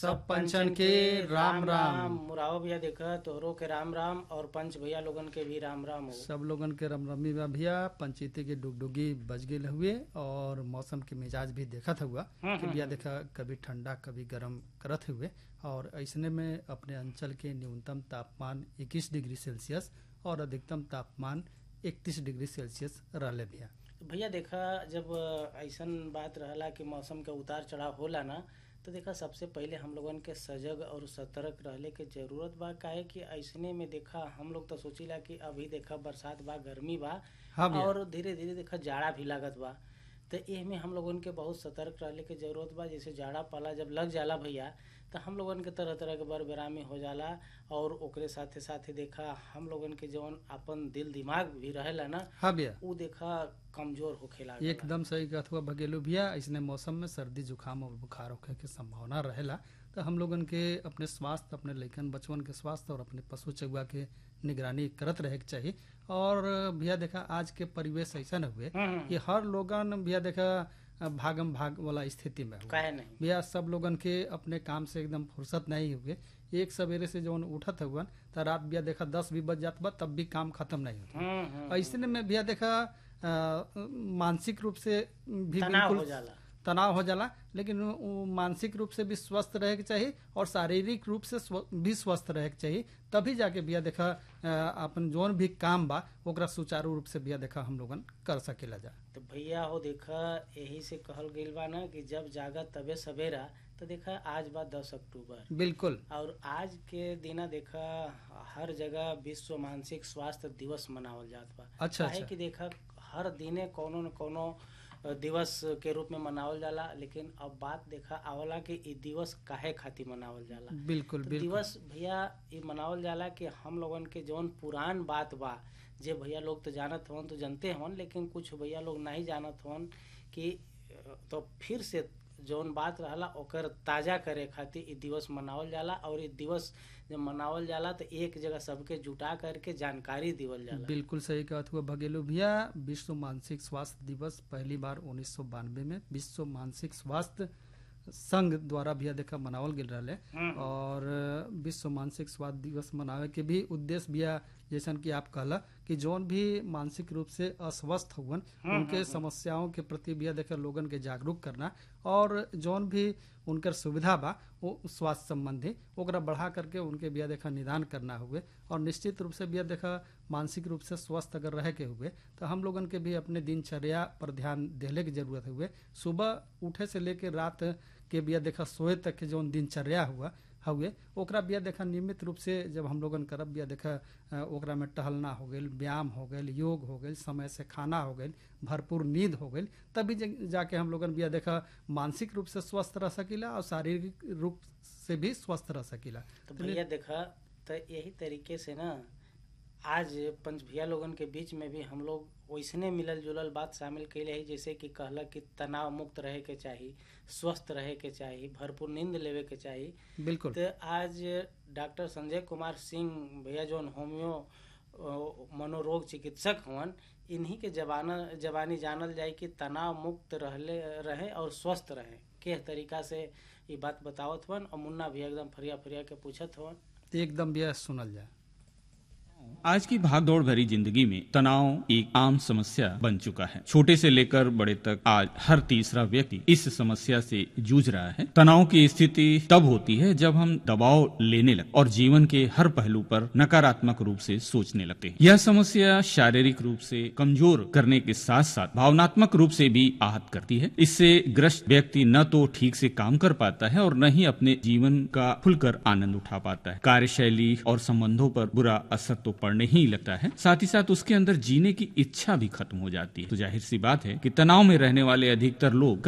सब पंचन के राम राम मुराव भैया देखा तोहरो के राम राम और पंच भैया लोगन के भी राम राम हो सब लोगन के रमरमी बा भैया पंचायती के डुगडुगी बज गेल हुए और मौसम के मिजाज भी देखत हुआ कि भैया देखा कभी ठंडा कभी गर्म करत हुए और ऐसने में अपने अंचल के न्यूनतम तापमान 21 डिग्री सेल्सियस और अधिकतम तापमान 31 डिग्री सेल्सियस रहले भैया तो भैया देखा जब ऐसन बात रहला कि मौसम के उतार चढ़ाव होला ना तो देखा सबसे पहले हम लोगन के सजग और सतर्क रहले के जरूरत बा काहे कि ऐसने में देखा हम लोग तो सोचिला कि अभी देखा बरसात बा गर्मी बा हाँ भैया और धीरे धीरे देखा जाड़ा भी लागत बा तो एहमे हम लोगन के बहुत सतर्क रहले के जरूरत बा जैसे जाड़ा पाला जब लग जाला भैया तो हम लोगन के तरह तरह के बर बेरामी हो जाला और ओकरे साथे साथे देखा हम लोगन के जौन अपन दिल दिमाग भी रहेला ना हाँ भैया उ देखा कमजोर होखे लागला एकदम सही कहत हुआ भगेलू भैया ऐसने मौसम में सर्दी जुकाम और बुखार होखे के संभावना रहेला तो हम लोगन के अपने स्वास्थ्य अपने लइकन बचवन के स्वास्थ्य और अपने पशु चौआ के निगरानी करत रहे के चाहिए और भैया देखा आज के परिवेश ऐसा न हुए हम्म, हम्म, कि हर लोगन भैया देखा भागम भाग वाला स्थिति में हुए काहे नहीं भैया सब लोगन के अपने काम से एकदम फुर्सत नहीं हुए एक सवेरे से जौन उठत हुआ तो रात भैया देखा दस भी बज जात बा तब भी काम खत्म नहीं होता हम्म, हम्म, ऐसे में भैया देखा अ, मानसिक रूप से भी तनाव हो बिल्कुल जाला तनाव हो जाला लेकिन वो मानसिक रूप से भी स्वस्थ रहे के चाहिए और शारीरिक रूप से स्व, भी स्वस्थ रहे के चाहिए तभी जाके भैया देखा अ, अपन जोन भी काम बा ओकरा सुचारू रूप से भैया देखा हम लोगन कर सकेला जा तो भैया हो देखा यही से कहल गइल बा ना कि जब जागा तबे सवेरा तो देखा आज बा दस अक्टूबर बिल्कुल और आज के दिना देखा हर जगह विश्व मानसिक स्वास्थ्य दिवस मनावल जात बा अच्छा काहे अच्छा कि देखा हर दिने कोनो न कोनो दिवस के रूप में मनावल जाला लेकिन अब बात देखा आवला कि इ दिवस काहे खातिर मनावल जाला बिल्कुल तो बिल्कुल दिवस भैया ये मनावल जाला कि हम लोगन के जौन पुरान बात बा जे भैया लोग तो जानत हवन तो जानते हवन लेकिन कुछ भैया लोग नहीं जानत हवन कि अ, तो फिर से जौन बात रहला ओकर ताजा करे खातिर इ दिवस मनावल जाला और इ दिवस जब मनावल जाला तो एक जगह सबके जुटा करके जानकारी दिवल जाला बिल्कुल सही कहत हुआ भगेलू भैया विश्व मानसिक स्वास्थ्य दिवस पहली बार उन्नीस में विश्व मानसिक स्वास्थ्य संघ द्वारा भैया देखा मनावल गेल रहे हम्म, और विश्व मानसिक स्वास्थ्य दिवस मनावे के भी उद्देश्य भैया जैसन कि आप कहला कि जौन भी मानसिक रूप से अस्वस्थ हुवन उनके समस्याओं के प्रति भैया देखा लोगन के जागरूक करना और जौन भी उनकर सुविधा बा वो स्वास्थ्य संबंधी ओकरा बढ़ा करके उनके बिया देखा निदान करना हुए और निश्चित रूप से बिया देखा मानसिक रूप से स्वस्थ अगर रहे के हुए तो हम लोगन के भी अपने दिनचर्या पर ध्यान देने की जरूरत हुए सुबह उठे से लेके रात के बिया देखा सोए तक के जौन दिनचर्या हुआ हुए ओकरा बिया देखा नियमित रूप से जब हम लोगन करब बिया देखा अ, ओकरा में टहलना हो गई व्यायाम हो गई योग हो गई समय से खाना हो गई भरपूर नींद हो गई तभी जा- जाके हम लोगन बिया देखा मानसिक रूप से स्वस्थ रह सकीला और शारीरिक रूप से भी स्वस्थ रह सकीला तो भैया देखा तो यही तरीके से ना आज पंच भैया लोगन के बीच में भी हम लोग वैसने मिलल जुलल बात शामिल कैले है जैसे कि कहला कि तनाव मुक्त रहे के चाहिए स्वस्थ रहे के चाहिए भरपूर नींद लेवे के चाहिए बिल्कुल तो आज डॉक्टर संजय कुमार सिंह भैया जौन होम्यो अ, मनोरोग चिकित्सक हवन इन्हीं के जबाना जबानी जानल जाए कि तनाव मुक्त रहले रहे और स्वस्थ रहे के तरीका से ये बात बतावत हवन और मुन्ना भी एकदम फरिया फरिया के पूछत हवन एकदम बिया सुनल जाए आज की भागदौड़ भरी जिंदगी में तनाव एक आम समस्या बन चुका है छोटे से लेकर बड़े तक आज हर तीसरा व्यक्ति इस समस्या से जूझ रहा है तनाव की स्थिति तब होती है जब हम दबाव लेने लगते और जीवन के हर पहलू पर नकारात्मक रूप से सोचने लगते हैं यह समस्या शारीरिक रूप से कमजोर करने के साथ साथ भावनात्मक रूप से भी आहत करती है इससे ग्रस्त व्यक्ति न तो ठीक से काम कर पाता है और न ही अपने जीवन का खुलकर आनंद उठा पाता है कार्यशैली और संबंधों पर बुरा असर तो पड़ने ही लगता है साथ ही साथ उसके अंदर जीने की इच्छा भी खत्म हो जाती है तो जाहिर सी बात है कि तनाव में रहने वाले अधिकतर लोग